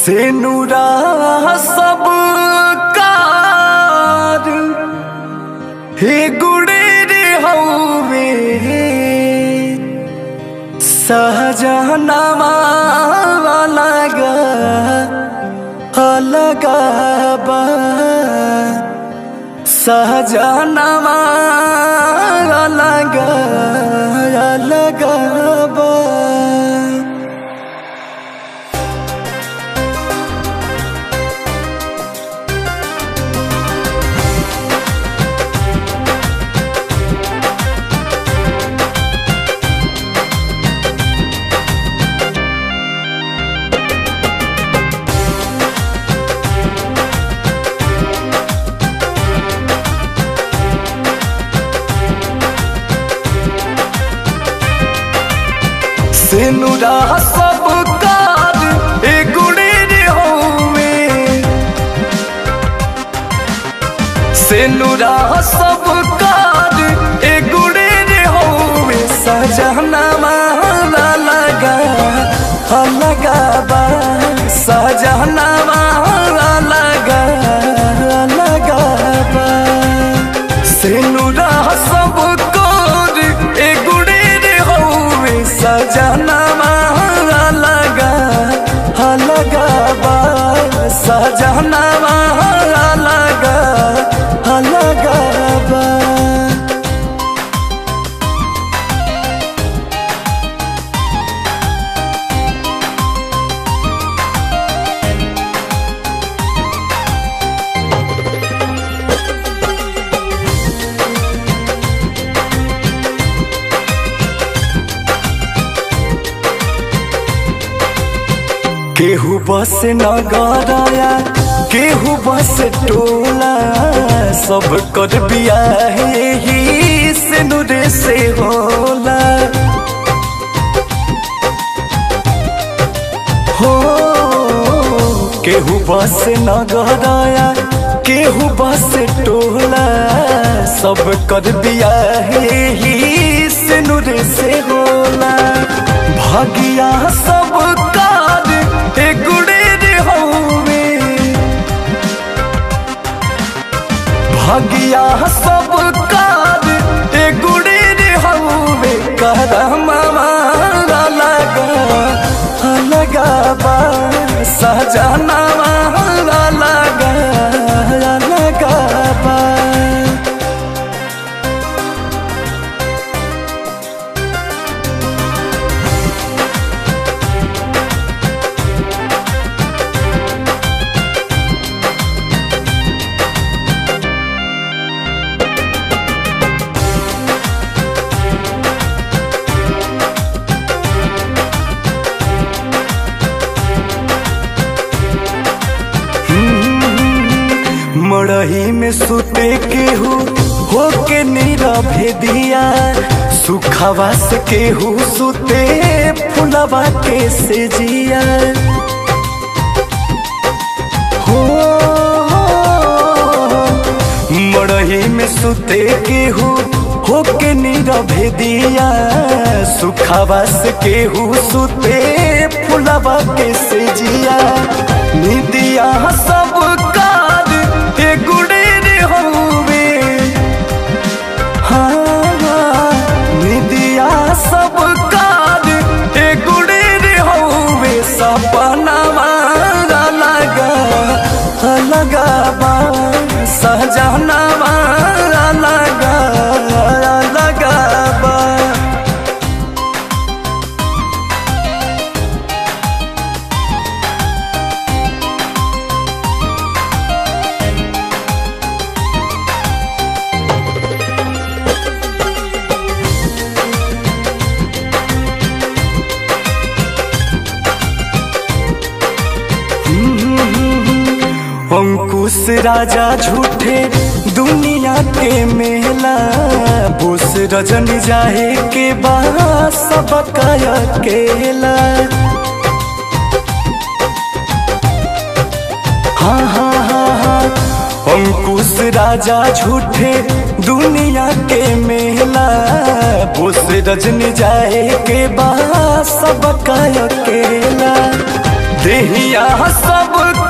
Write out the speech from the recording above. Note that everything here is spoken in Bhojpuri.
से नुरा सब कार हे गुड़े रे हवे सहजनवा अलग अलग बा सहजनवा अलग अलग बा सेनुरा सब कार ए गुड़े रे होवे सेनुरा सब कार ए गुड़े रे होवे सजना माला लगा लगा बा सजना माला लगा लगा बा सेनुरा सब कार ए गुड़े रे होवे सजना माला लगा लगा बा सजना माला लगा लगा बा केहू बस नगरया केहू बस टोला सब कर बियाहे ही से नुरे से होला हो केहू बस नगरया केहू बस टोला सब कर बियाहे ही से नुरे से होला भागिया सब कार ए गुड़े रे होवे भागिया सब कार ए गुड़े रे होवे करमा मारा लगा लगा बा सजना मारा लगा लगा बा मड़ही में सुते केहू होके नीरभे दिया सुखवा से केहू सुते फुलवा के से जिया हो मड़ही में सुते केहू होके नीरभे दिया सुखवा से केहू सुते फुलवा के से जिया निदिया सब कार ए गुड़े रे होवे हाँ निदिया सब कार ए गुड़े रे होवे सपना मारा लगा लगा बा सहजना मारा लगा लगा बा अंकुश राजा झूठे दुनिया के मेला बोस रजन जाए के बा सब अकेला हाँ हाँ हाँ हाँ अंकुश राजा झूठे दुनिया के मेला बोस रजन जाए के बा सब अकेला दे देहिया सब